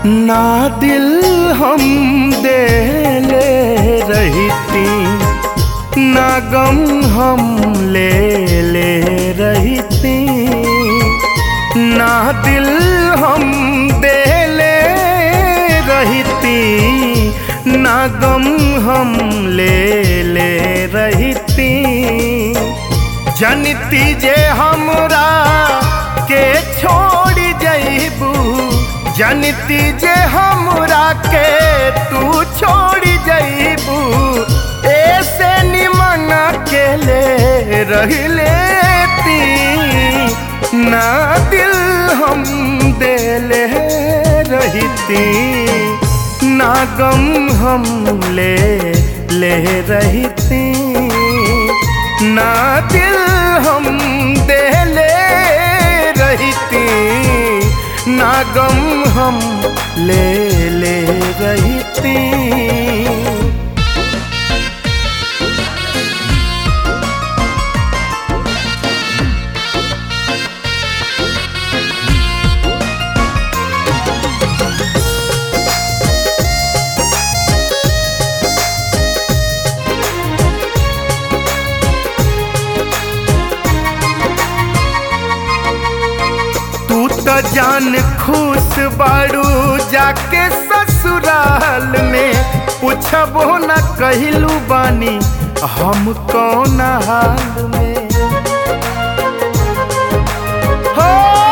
ना दिल हम देले रहती ना गम हम ले ले रहती ना दिल हम देले रहती ना गम हम ले ले रहती जनती जे हमरा के छोड़ जईबू जनती जे हमरा के तू छोड़ जईबू ऐसे निमन के ले रह लेती ना दिल हम देले रहती ना गम हम ले ले रहती ना दिल हम देले रहती ना गम हम ले ले रहती तू तो जान खुश बाड़ू जाके ससुराल में पूछबो न कहलू बानी हम कौन हाल में हो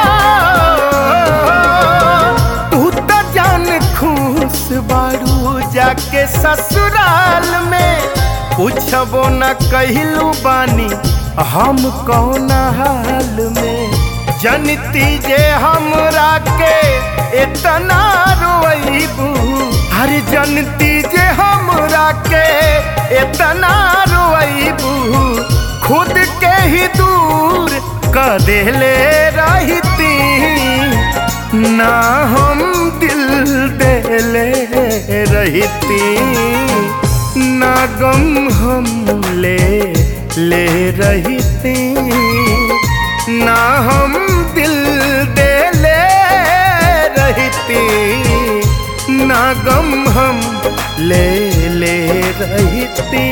तू तो जान खुश बाड़ू जाके ससुराल में पूछबो न कहलू बानी हम कौन हाल में जनती जे हमरा के इतना रोईबू हर जनती जे हमरा के इतना रोईबू खुद के ही दूर कर देले रहती ना हम दिल देले रहती ना गम हम ले ले रहती ना हम दिल दे ले रहती ना गम हम ले ले रहती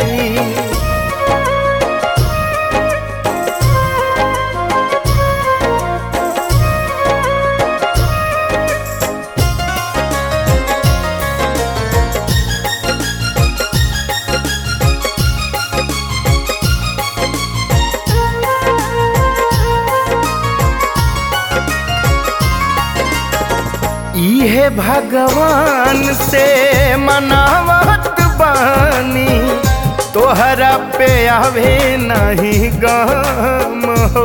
इहे भगवान से मनावत बानी तोहरा पे आवे नहीं गम हो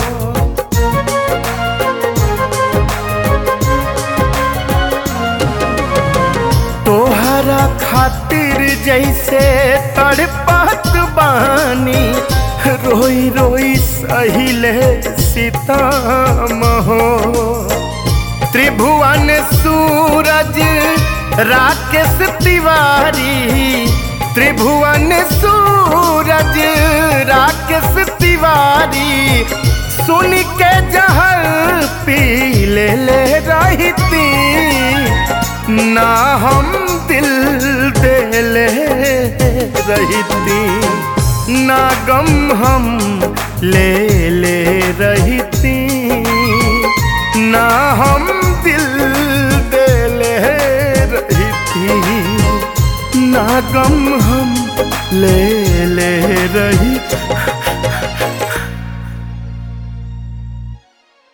तोहरा खातिर जैसे तड़पत बानी रोई रोई सहिले सीताम हो त्रिभुवन सूरज राकेश तिवारी त्रिभुवन सूरज राकेश तिवारी सुन के जहर पी ले ले रहती ना हम दिल दे ले रहती ना गम हम ले ले रहती ना हम दिल दे ले रहती ना गम हम ले ले रही